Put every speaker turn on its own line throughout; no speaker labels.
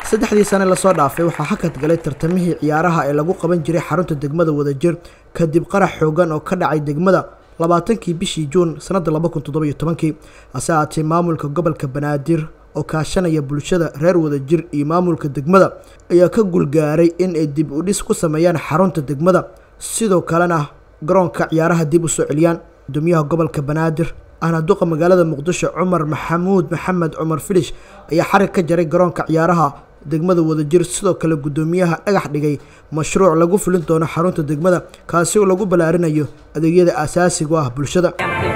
saddexdii sane lasoo dhaafay waxaa hakad galay tartamihii ciyaaraha ee lagu qaban jiray xarunta degmada wadajir kadib qarax xoogan oo ka dhacay degmada labaatankii bishii juun sanada laba kun toddoba iyo tobankii hase ahaatee maamulka gobolka banaadir oo kaashanaya bulshada reer wadajir iyo maamulka degmada ayaa ka gulgaaray in ay dib u dhis ku sameeyaan xarunta degmada sidoo kalena garoonka ciyaaraha dib u soo celiyaan gudoomiyaha gobolka banaadir ahna duqa magaalada muqdisho cumar maxamuud maxamed cumar filish ayaa xarig ka jaray garoonka ciyaaraha degmada wadajir sidoo kale gudoomiyaha dhagax dhigay mashruuc lagu fulin doono xarunta degmada kaasi oo lagu ballaarinayo adeegyada aasaasiga u ah bulshada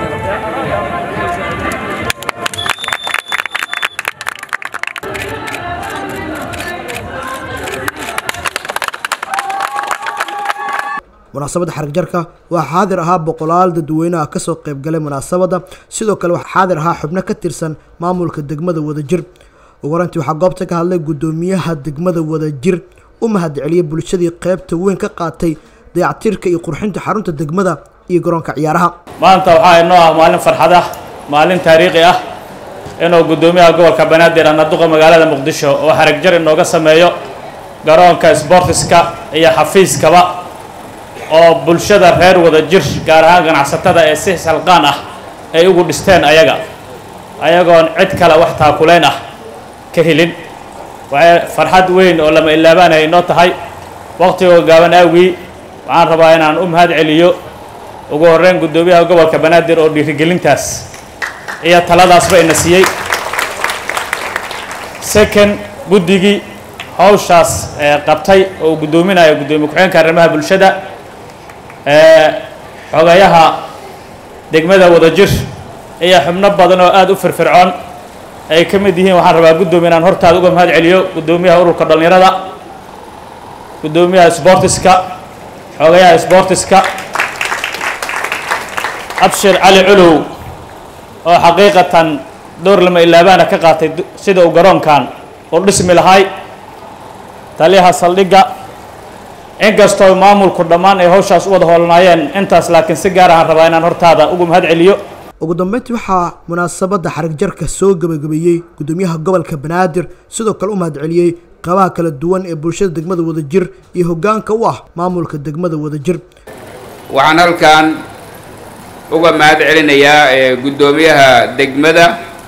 munaasabadda xarig jarka waxaa xaadir ahaa boqolaal dadweyneha kasoo qeybgalay munaasabadda sidoo kale waxaa xaadir ahaa xubno ka tirsan maamulka degmada wadajir ugu horantii waxaa goobta ka hadlay gudoomiyaha degmada wadajir u mahadceliyay bulshadii qeybta weyn ka qaatay dayactirka iyo qurxinta xarunta degmada iyo garoonka ciyaaraha
maanta waxaa inoo ah maalin farxad ah maalin taariikhi ah inuu gudoomiyaha gobolka banaadir ana duqa magaalada muqdisho oo xarig jar inooga sameeyo garoonka sbortiska iyo xafiiskaba oo bulshada reer wadajir gaar ahaan ganacsatada ee si salqaan ah ay ugu dhisteen ayaga ayagoon cid kale wax taakulayn ah ka helin waxay farxad weyn oo lama ilaabaanaya inoo tahay waqtigoo gaaban awgii waxaan rabaa inaan u mahad celiyo ugu horreyn guddoomiyaha gobolka banaadir oo dhiirigelintaas iyo taladaasba ina siiyey second guddigii hawshaas qabtay oo uu guddoominayo guddoomiye ku-xigeenka arrimaha bulshada xogayaha degmada wadajir iyo xubno badan oo aada u firfircoon ay ka mid yihiin waxaan rabaa guddoomiye inaan hortaada uga mahad celiyo guddoomiyaha ururka dhallinyarada guddoomiyaha sbortiska xogayaha sbortiska abshir cali culow oo xaqiiqatan door lama ilaabaana ka qaatay sida uu garoonkan u dhismi lahay taliyaha saldhigga inkastoo maamulku dhammaan ay hawshaas u wada hoolanaayeen intaas laakiin si gaar ahaan rabaa inaan hortaada ugu mahad celiyo
ugu dambeyntii waxaa munaasabadda xarig jarka soo gebagabeeyey gudoomiyaha gobolka banaadir sidoo kale u mahad celiyey qabaha kala duwan ee bulshada degmada wadajir iyo hoggaanka u ah maamulka degmada wadajir
waxaan halkan uga mahad celinayaa guddoomiyaha degmada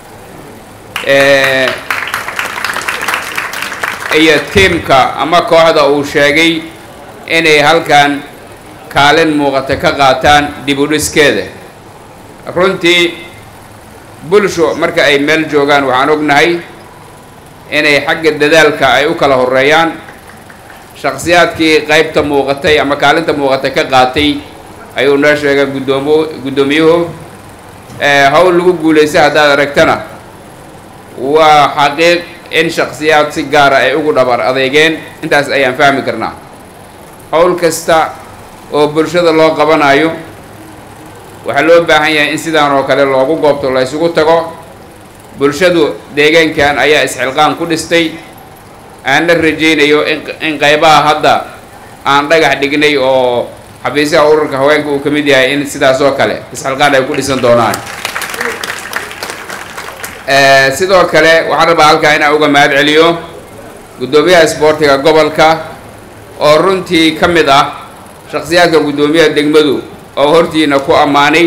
iyo tiimka ama kooxda uu sheegay inay halkan kaalin muuqata ka qaataan dib u dhiskeeda runtii bulsho marka ay meel joogaan waxaan ognahay inay xagga dadaalka ay u kala horeeyaan shakhsiyaadkii qaybta muuqatay ama kaalinta muuqata ka qaatay ayuu noo sheegay guddoomo guddoomiyuhu hawl lagu guulaysta haddaad aragtana waa xaqiiq in shakhsiyaad si gaara ay ugu dhabar adeegeen intaas ayaan fahmi karnaa hawl kasta oo bulshada loo qabanayo waxaa loo baahan yahay in sidaan oo kale loogu goobto la ysugu tago bulshadu deegaankan ayaa isxilqaan ku dhistay aan la rajaynayo in qaybaha hadda aan dhagax dhignay oo xafiisaha ururka haweenka uu ka mid yahay in sidaas oo kale isxilqaan ay ku dhisan doonaan sidoo kale waxaan rabaa halkaa inaan uga mahad celiyo guddoomiyaha isboortiga gobolka oo runtii ka mid ah shakhsiyaadka guddoomiyaha degmadu oo hortiina ku ammaanay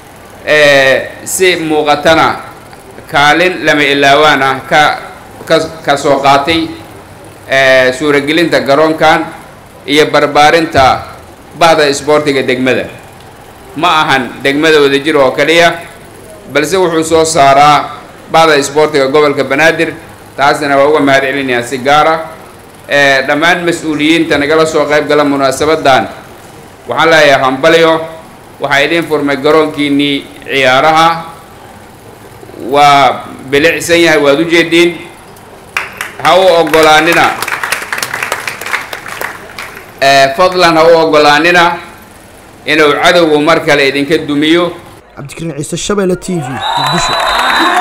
si muuqatana kaalin lama ilaawaan ah ka ka ka soo qaatay suuragelinta garoonkan iyo barbaarinta bahda isboortiga degmada ma ahan degmada wadajir oo kaliya balse wuxuu soo saaraa bahda isboortiga gobolka banaadir taasna waa uga mahad celinayaa si gaara dhammaan mas-uuliyiinta nagala soo qayb gala munaasabadan waxaan leeyahay hambalyo waxaa idiin furmay garoonkiinnii ciyaaraha waa bilicsan yahay waad u jeediin ha u ogolaanina fadlan ha u ogolaanina inuu cadowgu mar kale idinka dumiyo
cabdikariin ciise shabeelle t v muqdisho